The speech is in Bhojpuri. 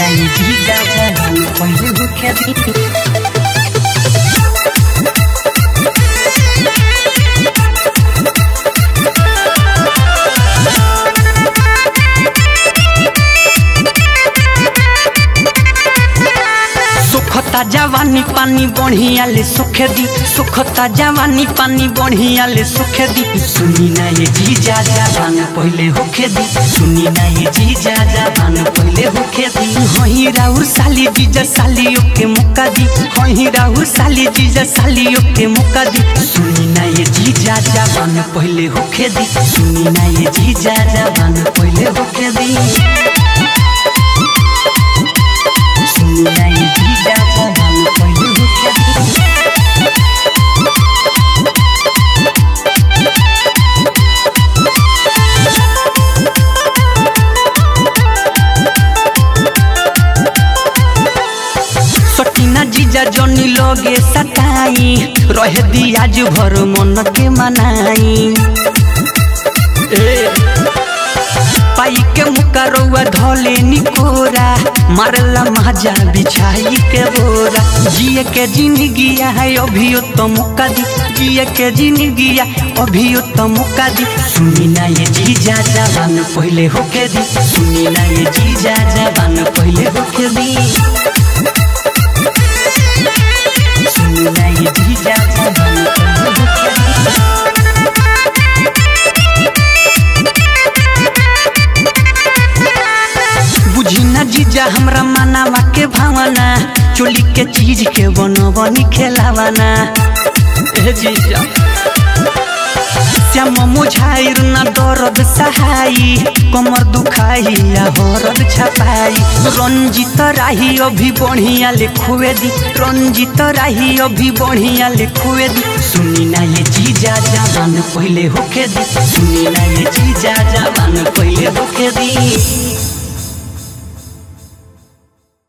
नहीं जीजा जवान पहले होके दी सुखता जवानी पानी बढ़िया ले सुखे दी सुखता जवानी पानी बढ़िया ले सुखे दी सुनी ना ये जीजा जवान पहले होखे दी सुनी ना ये जीजा जवान पहले होखे दी हही राउर साली जीजा साली ओके मुक्का दी हही राउर साली जीजा साली ओके मुक्का दी सुनी ना ये जीजा जवान पहले होखे दी सुनी ना ये जीजा जवान पहले होखे दी सुनी ना ये जीजा जवान पहले होखे दी सटीना जीजा जनी लगे सताई रह दी आज भर मन के मनाई ए, पाई के मुका रउआ धले निकोरा मारला माजा बिछाई के बोरा जिए के जिंदगिया है अभियो तो मुका दी जिए के जिंदगिया अभियो तो मुका दी सुनी ना ये जीजा जवान पहले होके दी सुनी ना ये जीजा जवान पहले होके दी सुनी ना ये जीजा जवान पहले होके दी बुझी ना जीजा हमरा मानावा के भावना चोली के चीज के बनवनी खेलावाना ए जीजा श्याम मुझाइर ना दर्द सहाई कमर दुखाई या हरद छपाई रंजित राही अभी बढ़िया लिखुए दी रंजित राही अभी बढ़िया लिखुए दी सुनी ना ये जीजा जवान पहले होके दी सुनी ना ये जीजा जवान पहले होके दी